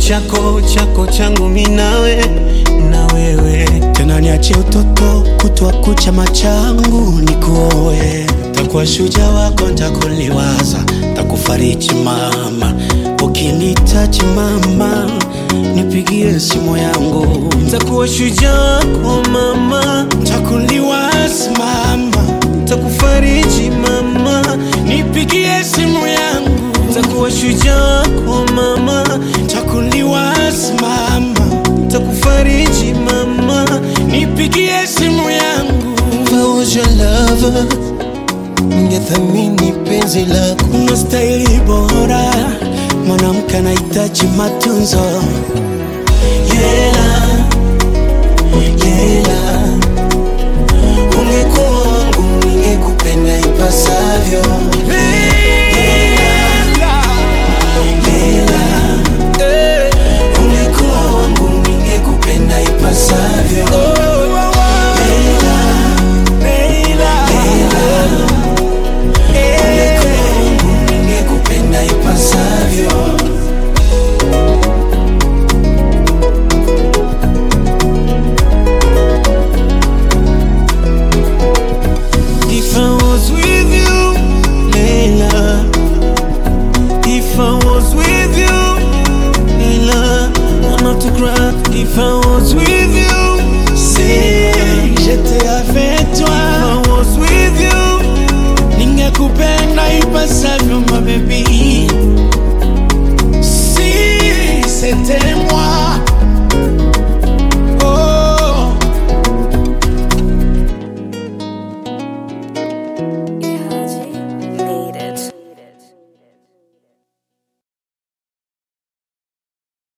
chako chako changu minawe na wewe tena niache utoto kutwa kucha machangu nikuoe takuwa shuja wako ntakuliwaza takufariji mama ukinitaji mama nipigie simu yangu takuwa shujaa wako mama takuliwaza mama takufariji mama nipigie simu yangu takuwa shujaa wako mama takuliwaza mama takufariji mama nipigie simu yangu If I was your lover, ningethamini penzi lako. una staili bora mwanamke anahitaji matunzo Yela, yela, ungekuwa wangu ningekupenda ipasavyo.